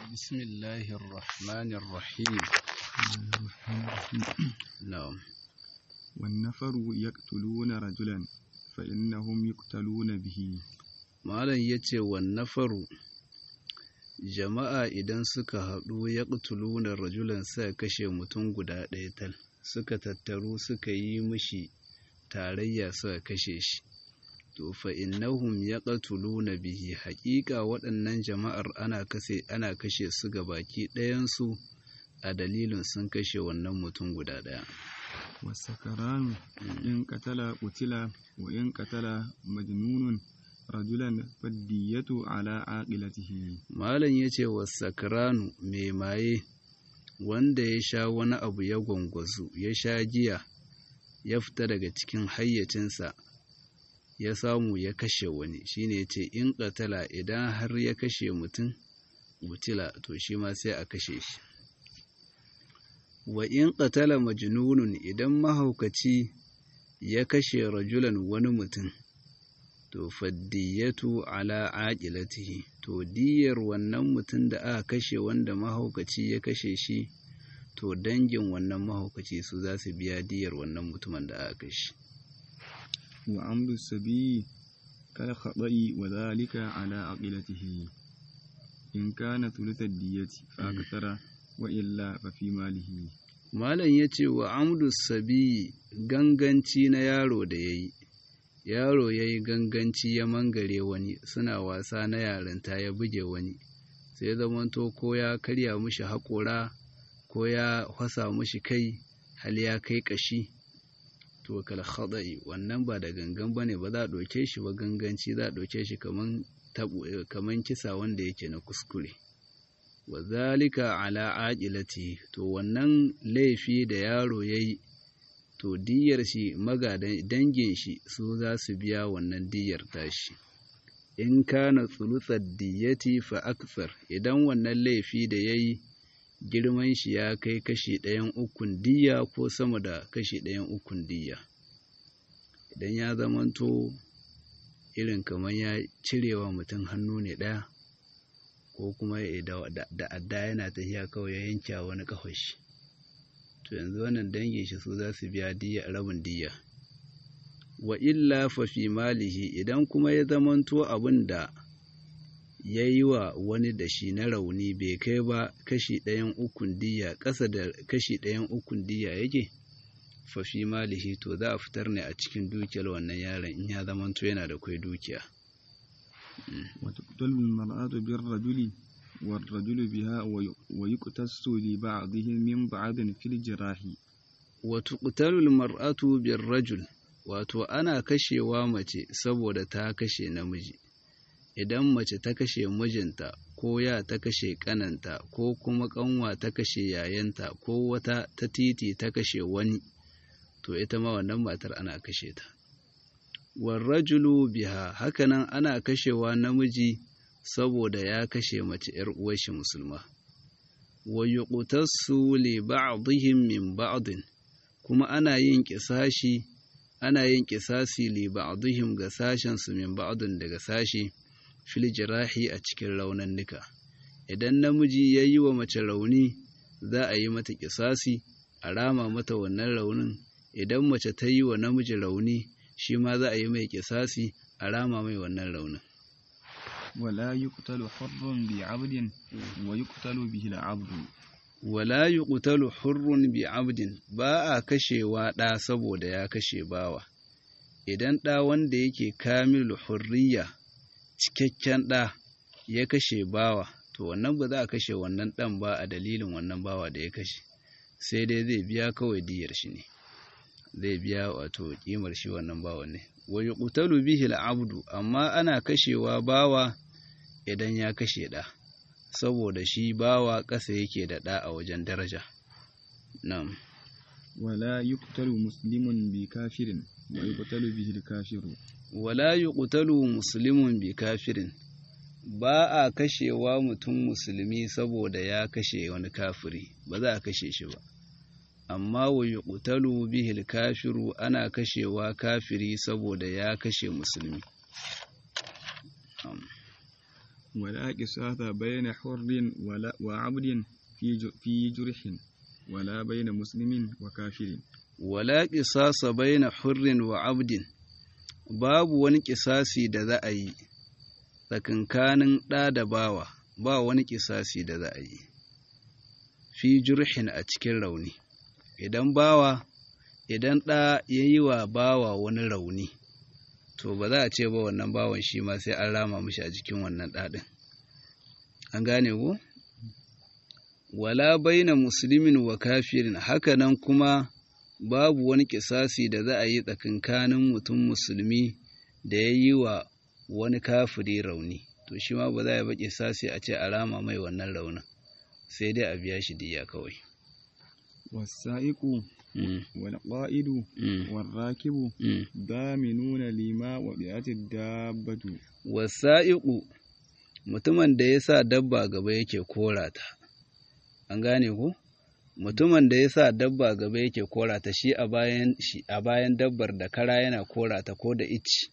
بسم الله الرحمن الرحيم نعم والنفر يقتلون رجلا فإنهم يقتلون به malam ya ce wannafaru jama'a idan suka haɗu ya ƙutuluna rajulan suka kashe mutum guda ɗaya tal suka tattaru suka yi mishi tarayya suka kashe shi to fa innahum ya ƙatuluna bihi haƙiƙa waɗannan jama'ar ana kashe ana kashe su ga baki ɗayansu a dalilin sun kashe wannan mutum guda ɗaya والسكران إن قتل قتل وإن قتل مجنون رجلا فالدية على عاقلته malam ya ce wa sakranu mai maye wanda ya sha wani abu ya gwangwazu ya sha giya ya fita daga cikin hayyacinsa ya samu ya kashe wani shine ya ce in ƙatala idan har ya kashe mutum mutila to shi ma sai a kashe shi wa in ƙatala majnunun idan mahaukaci ya kashe rajulan wani mutum to faddiyatu ala aqilatihi to diyar wannan mutum da aka kashe wanda mahaukaci ya kashe shi to dangin wannan mahaukaci su za su biya diyar wannan mutumin da aka kashe وعمد السبي كالخطأ وذلك على عقلته إن كان ثلث الدية فأكثر وإلا ففي ماله malam ya ce wa amdu sabi ganganci na yaro da ya yi yaro ya yi ganganci ya mangare wani suna wasa na yarinta ya buge wani sai zamanto ko ya karya mushi haƙora ko ya hasa mushi kai hal ya kai ƙashi to kal khada'i wannan ba da gangan bane ba za a ɗauke shi ba ganganci za a ɗauke shi kaman kaman kisa wanda yake na kuskure wa zalika ala aqilati to wannan laifi da yaro yayi to diyar shi magadan dangin shi su za su biya wannan diyar tashi in kana tsulutsar diyati fa aksar idan wannan laifi da yayi girman shi ya kai kashi ɗayan ukun diya ko sama da kashi ɗayan ukun diya idan ya zamanto irin kamar ya cirewa mutum hannu ne ɗaya ko kuma da adda yana tafiya kawai ya yanke wani kafashi to yanzu wannan dangin shi su za su biya diya rabin diya wa illa fa fi malihi idan kuma ya zamanto abin da ya yi wa wani da shi na rauni bai kai ba kashi ɗayan ukun diya ƙasa da kashi ɗayan ukun diya yake fa fi malihi to za a fitar ne a cikin dukiyar wannan yaron in ya zamanto yana da kwai dukiya وتقتل المرأة بالرجل والرجل بها ويقتص لبعضهم من بعض في الجراح وتقتل المرأة بالرجل wato ana kashewa mace saboda ta kashe namiji idan mace ta kashe mijinta ko ya ta kashe kananta ko kuma kanwa ta kashe yayanta ko wata ta titi ta kashe wani to ita ma wannan matar ana kashe ta warrajulu biha hakanan ana kashewa namiji saboda ya kashe mace ‘yar uwarshi musulma wa yuqtassu li ba'dihim min ba'din kuma ana yin kisashi ana yin kisasi li ba'dihim ga sashen su min ba'din daga sashi fil jirahi a cikin raunannuka idan namiji ya yi wa mace rauni za a yi mata kisasi a rama mata wannan raunin idan mace ta yi wa namiji rauni shi ma za a yi mai kisasi a rama mai wannan raunin. Wala yi kutalu hurrun bi abdin wa yi kutalu bihi abdu. Wala yi kutalu hurrun bi abdin ba a kashewa ɗa saboda ya kashe bawa. Idan ɗa wanda yake kamilu hurriya cikakken ɗa ya kashe bawa, to wannan ba za a kashe wannan ɗan ba a dalilin wannan bawa da ya kashe, sai dai zai biya kawai diyar shi ne. zai biya wato kimar shi wannan bawan ne wa yuqtalu bihi al-abdu amma ana kashewa bawa idan ya kashe da saboda shi bawa ƙasa yake da da a wajen daraja na'am wala yuqtalu muslimun bi kafirin wa yuqtalu bihi al-kafiru wala yuqtalu muslimun bi kafirin ba a kashewa mutum musulmi saboda ya kashe wani kafiri ba za a kashe shi ba amma wa yuqtalu bihil kafiru ana kashewa kafiri saboda ya kashe musulmi ولا قصاص بين حر ولا وعبد في ج- في جرح ولا بين مسلم وكافر wala ƙisasa baina hurrin wa abdin babu wani ƙisasi da za a yi tsakankanin ɗa da bawa ba wani ƙisasi da za a yi fi jurhin a cikin rauni idan bawa idan ɗa ya yi wa bawa wani rauni to ba za a ce ba wannan bawan shi ma sai an rama mishi a jikin wannan ɗaɗin an gane ko wala baina musulmin wa kafirin hakanan kuma babu wani kisasi da za a yi tsakankanin mutum musulmi da ya yi wa wani kafiri rauni to shi ma ba za a yi ba kisasi a ce a rama mai wannan raunin sai dai a biya shi diya kawai والسائق Mm, والقائد mm, والراكب mm. ضامنون لما وضعت الدابة wasa'iƙu mutumin da ya sa dabba gaba yake kora ta an gane ku mutumin da ya sa dabba gaba yake kora ta shi a bayan shi a bayan dabbar da kara yana kora ta ko da ici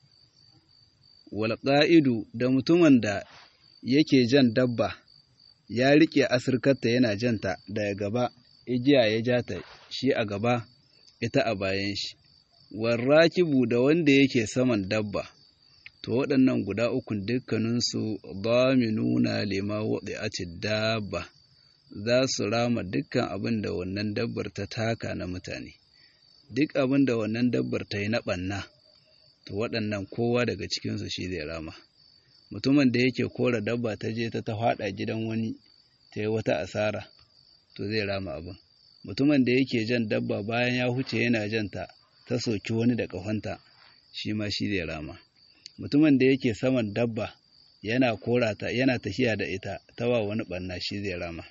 wal qa'idu da mutumin da yake jan dabba ya rike asirkarta yana janta daga gaba igiya ya ja ta shi a gaba ita a bayan shi warrakibu da wanda yake saman dabba to waɗannan guda ukun dukkaninsu nuna lima waɗi'ati dabba za su rama dukkan abin da wannan dabbar ta taka na mutane duk abin da wannan dabbar ta yi na ɓanna to waɗannan kowa daga cikinsu shi zai rama mutumin da yake kora dabba ta je ta ta faɗa gidan wani ta yi wata asara to zai rama abin mutumin da yake jan dabba bayan ya huce yana janta ta soki wani da ƙahonta shi ma shi zai rama mutumin da yake saman dabba yana korata yana tafiya da ita ta wa wani ɓanna shi zai rama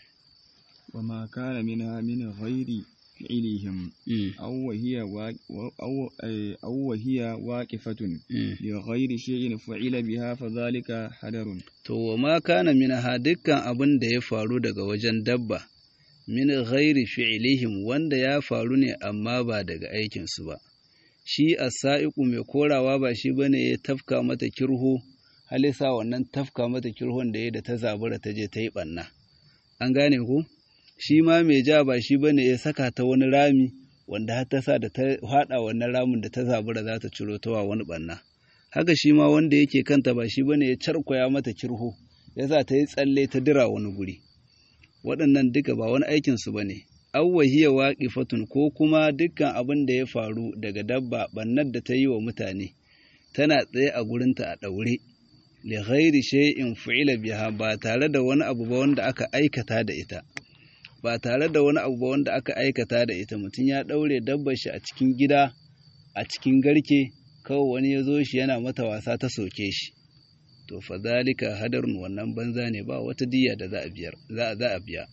وما كان منها من غير فعلهم Mm, أو وهي وا- أو أي- أو وهي واقفة mm. لغير شيء فعل بها فذلك حذر To, wa ma kana minha dukkan abin da ya faru daga wajen dabba, min ghairi fi'ilihim wanda ya faru ne amma ba daga aikinsu ba. Shi sa'iƙu mai korawa ba shi bane ya tafka mata kirho, halisa wannan tafka mata kirhon da ya da ta zabura ta je ta yi ɓanna. An gane ku? Shi ma mai ja ba shi bane ya saka ta wani rami wanda har ta sa da ta haɗa wannan ramin da ta zabura za ta ciro ta wa wani ɓanna. haka shi ma wanda yake kanta ba shi bane ya carkwaya mata kirho ya sa ta yi tsalle ta dira wani guri waɗannan duka ba wani aikin su bane awwahiya waqifatun ko kuma dukkan abin da ya faru daga dabba bannar da ta yi wa mutane tana tsaye a gurinta a ɗaure li ghairi shay'in fu'ila biha ba tare da wani abu ba wanda aka aikata da ita ba tare da wani abu ba wanda aka aikata da ita mutum ya ɗaure dabbar shi a cikin gida a cikin garke kawai wani ya zo shi yana mata wasa ta soke shi to fa zalika hadarun wannan banza ne ba wata diya da za a biyar za a za a biya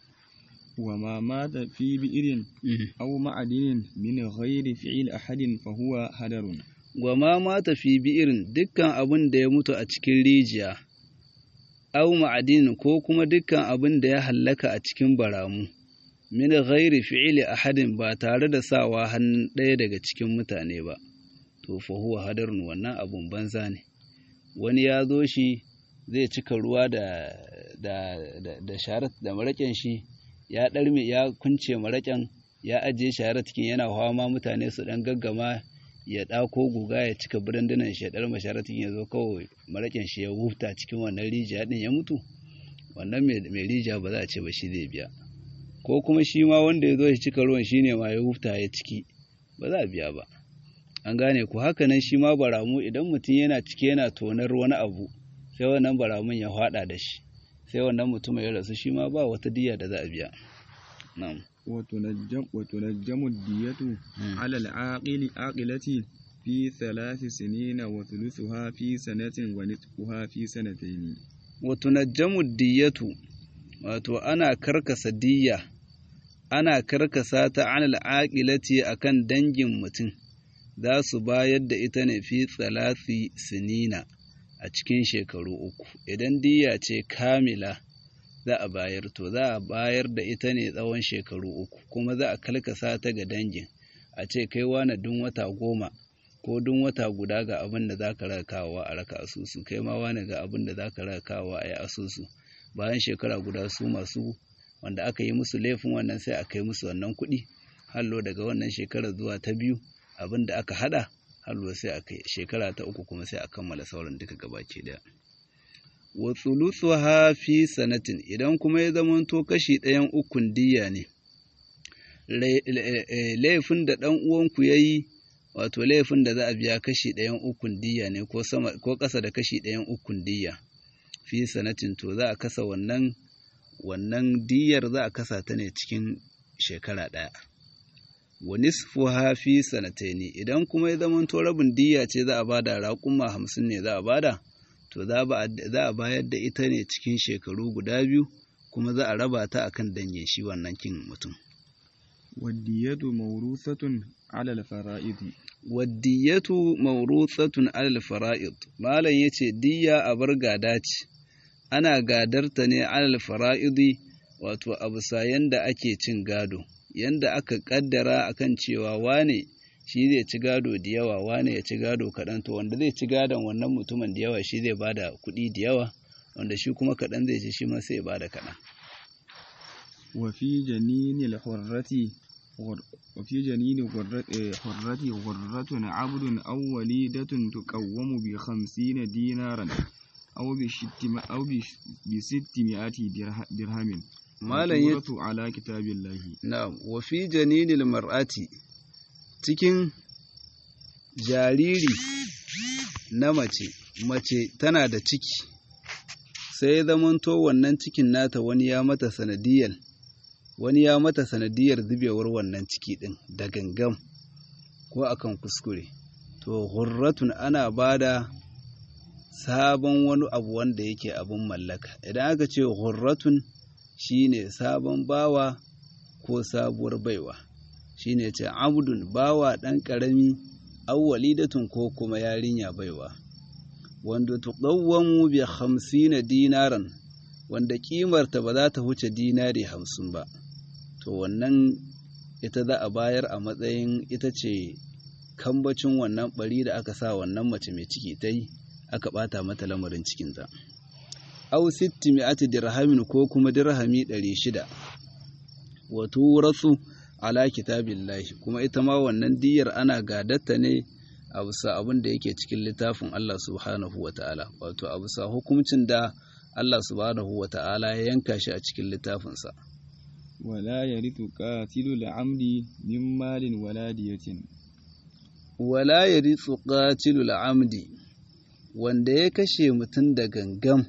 وما مات في بئر أو معدن من غير فعل أحد فهو هدر gwama mata fi bi'irin dukkan abin da ya mutu a cikin rijiya au ma'adin ko kuma dukkan abin da ya hallaka a cikin baramu min ghairi fi'ili ahadin ba tare da sawa hannun ɗaya daga cikin mutane ba to fa huwa hadarun wannan abun banza ne wani ya zo shi zai cika ruwa da da da, da sharat da maraƙin shi ya ɗarme ya kunce maraƙin ya ajiye sharat cikin yana hawa mutane su ɗan gaggama ya ɗako guga ya cika birandunan shi ya ɗar masharatin ya zo kawai maraƙin shi ya huta cikin wannan rijiya ɗin ya mutu wannan mai rijiya ba za a ce ba shi zai biya ko kuma shi ma wanda ya zo ya cika ruwan shi ne ma ya huta ya ciki ba za a biya ba an gane ku haka nan shi ma baramu idan mutum yana ciki yana tonar wani abu sai wannan baramun ya haɗa da shi sai wannan mutum ya rasu shi ma ba wata diya da za a biya na'am وتنجم, وتنجم الدية على العاقل عاقلة في ثلاث سنين وثلثها في سنة ونصفها في سنتين watunajjamu diyatu wato ana karkasa diyya ana karkasa ta anil aqilati akan dangin mutum za su bayar da ita ne fi tsalasi sinina a cikin shekaru uku idan diyya ce kamila za a bayar to za a bayar da ita ne tsawon shekaru uku kuma za a kalkasa ta ga dangin a ce kai wane dun wata goma ko duk wata guda ga abin da za ka raka kawowa a raka asusu kai ma wani ga abin da za ka raka kawowa a yi asusu bayan shekara guda su masu wanda aka yi musu laifin wannan sai a kai musu wannan kuɗi hallo daga wannan shekarar zuwa ta biyu abin da aka hada hallo sai a kai shekara ta uku kuma sai a kammala sauran duka gabaki daya wa thuluthuha fi sanatin idan kuma ya zamanto kashi ɗayan ukun diya ne laifin da ɗan uwanku ya yi wato laifin da za a biya kashi ɗayan ukun diya ne ko sama ko ƙasa da kashi ɗayan ukun diya fi sanatin to za a kasa wannan wannan diyar za a kasa ta ne cikin shekara ɗaya wa nisfuha fi sanataini idan kuma ya zama to rabin diya ce za a bada raƙuma hamsin ne za a bada to za a bayar da ita ne cikin shekaru guda biyu kuma za a raba ta akan dangin shi wannan kin mutum waddiyatu mawruthatun ala al-fara'id waddiyatu mawruthatun ala al-fara'id malam yace diyya a bar gada ce ana gadarta ne ala al-fara'id wato abu sayan da ake cin gado yanda aka kaddara akan cewa wane shi zai ci gado da yawa wane ya ci gado kaɗan to wanda zai ci gadon wannan mutumin da yawa shi zai bada kuɗi da yawa wanda shi kuma kaɗan zai ci shi ma sai ya bada kaɗan wa fi janinil hurrati wa fi janini hurrati hurratun abdun aw walidatun tuqawwamu bi 50 dinaran aw bi shittima aw bi sittimi'ati dirhamin malam ya ala kitabillahi na'am wa fi janinil mar'ati cikin jariri na mace mace tana da ciki sai ya zamanto wannan cikin nata wani ya mata sanadiyar wani ya mata sanadiyar zubewar wannan ciki din da gangam ko akan kuskure to hurratun ana bada sabon wani abu wanda yake abun mallaka idan aka ce hurratun shine sabon bawa ko sabuwar baiwa shine ce abdun bawa ɗan ƙarami awwalidatun ko kuma yarinya baiwa wanda tuqawwamu bi hamsina dinaran wanda kimarta ba za ta huce dinari hamsin ba to wannan ita za a bayar a matsayin ita ce kambacin wannan bari da aka sa wannan mace mai ciki ta yi aka ɓata mata lamarin cikinta au sitti mi'ati dirhamin ko kuma dirhami ɗari shida wa turatsu ala kitabillahi kuma ita ma wannan diyar ana gadatta ne a bisa abin da yake cikin littafin Allah subhanahu wa ta'ala wato a bisa hukuncin da Allah subhanahu wa ta'ala ya yanka shi a cikin littafinsa wala yarithu qatilu al'amdi min malin wala diyatin wala yarithu qatilu al'amdi wanda ya kashe mutum da gangam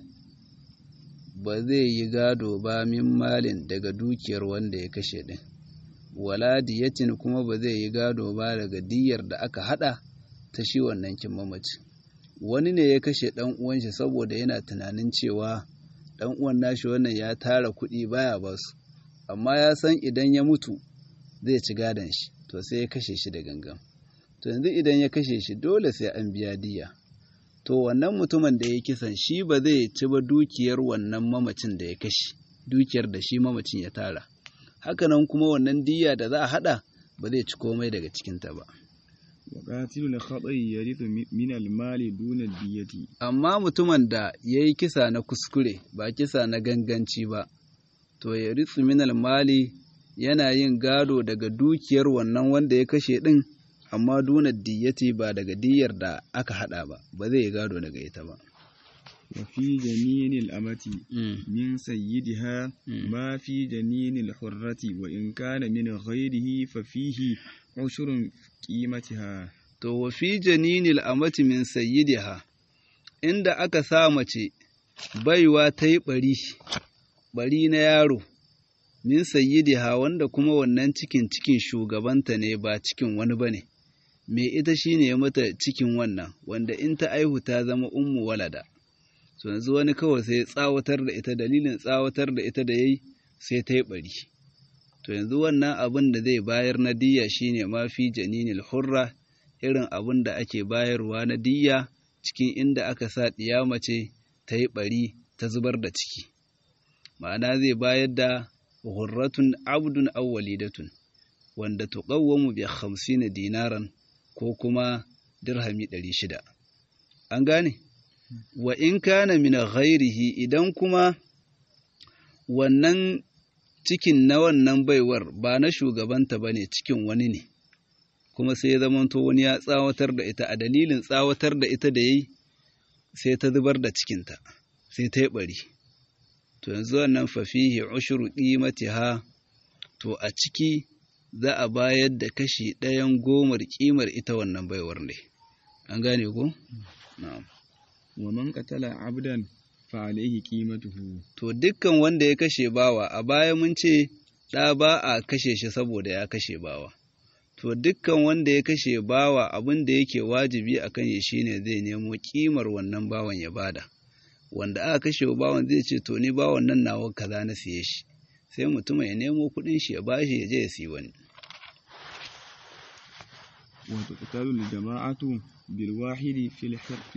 ba zai yi gado ba min malin daga dukiyar wanda ya kashe din wala diyatin kuma ba zai yi gado ba daga diyar da aka hada ta shi wannan kin mamaci wani ne ya kashe dan uwan shi saboda yana tunanin cewa dan uwan nashi wannan ya tara kuɗi baya ba su amma ya san idan ya mutu zai ci gadon shi to sai ya kashe shi da gangan to yanzu idan ya kashe shi dole sai an biya diya to wannan mutumin da ya kisan shi ba zai ci ba dukiyar wannan mamacin da ya kashe dukiyar da shi mamacin ya tara hakanan kuma wannan diya da za a hada ba zai ci komai daga cikinta ba وقاتل الخطأ يرث من المال دون الدية amma mutumin da ya yi kisa na kuskure ba kisa na ganganci ba to ya ritsu minal mali yana yin gado daga dukiyar wannan wanda ya kashe ɗin amma duna diyyati ba daga diyar da aka hada ba ba zai yi gado daga ita ba وفي جنين الأمة من سيدها ما في جنين الحرة وإن كان من غيره ففيه عشر قيمتها to wa fi janinil amati min sayyidiha inda aka sa mace baiwa ta yi bari bari na yaro min sayyidiha wanda kuma wannan cikin cikin shugabanta ne ba cikin wani bane me ita shine ya mata cikin wannan wanda in ta aihu ta zama ummu walada to yanzu wani kawai sai tsawatar da ita dalilin tsawatar da ita da yayi sai ta yi bari to yanzu wannan abin da zai bayar na diyya shine ma fi janinil hurra irin abin da ake bayarwa na diyya cikin inda aka sa ɗiya mace ta yi bari ta zubar da ciki ma'ana zai bayar da hurratun abdun aw walidatun wanda tuqawwamu bi 50 dinaran ko kuma dirhami ɗari shida an gane wa in kana min ghairihi idan kuma wannan cikin na wannan baiwar ba na shugabanta ba ne cikin wani ne kuma sai ya zamanto wani ya tsawatar da ita a dalilin tsawatar da ita da ya yi sai ta zubar da cikinta sai ta yi ɓari to yanzu wannan fafihi ushuru ƙimatiha to a ciki za a bayar da kashi ɗayan gomar ƙimar ita wannan baiwar ne an gane ko? na'am wa man qatala abdan fa alayhi qimatuhu to dukkan wanda ya kashe bawa a baya mun ce ɗa ba a kashe shi saboda ya kashe bawa to dukkan wanda ya kashe bawa abin da yake wajibi a kan shi shine zai nemo kimar wannan bawan ya bada wanda aka kashe bawan zai ce to ni bawan nan nawa kaza na siye shi sai mutum ya nemo kuɗin shi ya bashi ya je ya siyi wani wa tuqtalu jama'atu bil wahidi fil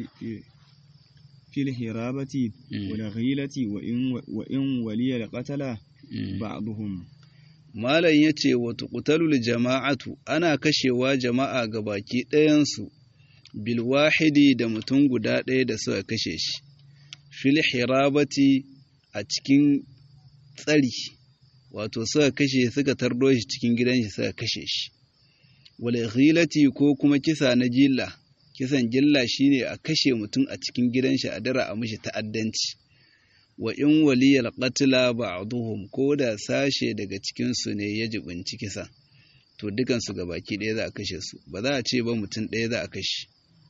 في الهرابة والغيلة وإن, وإن ولي القتل بعضهم Malam ya ce wa tuƙutalul jama'atu ana kashewa jama'a ga baki ɗayansu bilwahidi da mutum guda ɗaya da suka kashe shi, fil hirabati a cikin tsari, wato suka kashe suka tardo shi cikin gidan shi suka kashe shi, wal ghilati ko kuma kisa na jilla. kisan gilla shine a kashe mutum a cikin gidan shi a dara a mishi ta'addanci wa in waliyal qatla ba'dhum ko da sashe daga cikin su ne ya jibinci kisa to dukan su baki ɗaya za a kashe su ba za a ce ba mutum ɗaya za a kashe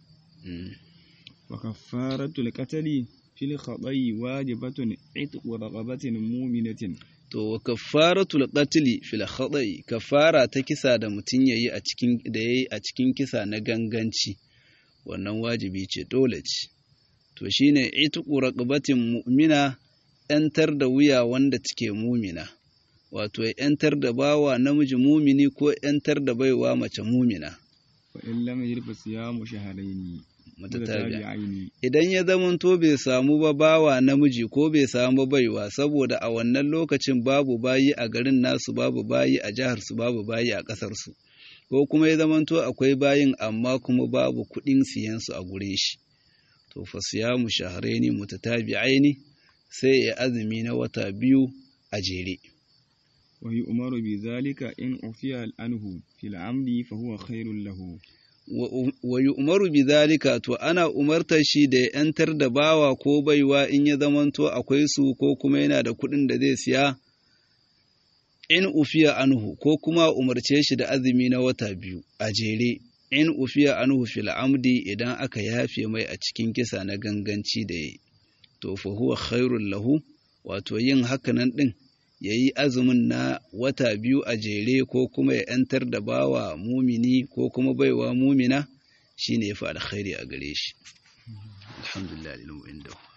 wa kaffaratul qatli fil khata'i wajibatun itqu raqabatin mu'minatin to wa kaffaratul qatli fil khata'i kafara ta kisa da mutum yayi a cikin da yayi a cikin kisa na ganganci wannan wajibi ce dole ce to shine itiqu raqabatin mu'mina yantar da wuya wanda take mumina wato yantar da bawa namiji mumini ko yantar da baiwa mace mumina wa in lam yajid siyamu shahrayn mutatabi'aini idan ya zamanto bai samu ba bawa namiji ko bai samu baiwa saboda a wannan lokacin babu bayi a garin nasu babu bayi a jihar su babu bayi a ƙasar su ko kuma ya zamanto akwai bayin amma kuma babu kuɗin siyansu a gurin shi to fa siyamu shahraini mutatabi'aini sai ya azumi na wata biyu a jere wa yu'maru bi zalika in ufiya anhu fil amdi fa huwa khairul lahu wa yu'maru bi zalika to ana umartar shi da ya yantar da bawa ko baiwa in ya zamanto akwai su ko kuma yana da kuɗin da zai siya in ufiya anhu ko kuma umarce shi da azumi na wata biyu a jere in ufiya anhu fil amdi idan aka yafe mai a cikin kisa na ganganci da yayi to fa huwa khairul lahu wato yin hakanan din yayi azumin na wata biyu a jere ko kuma ya yantar da bawa mumini ko kuma baiwa mumina shine yafi alkhairi a gare shi alhamdulillah lillahi indahu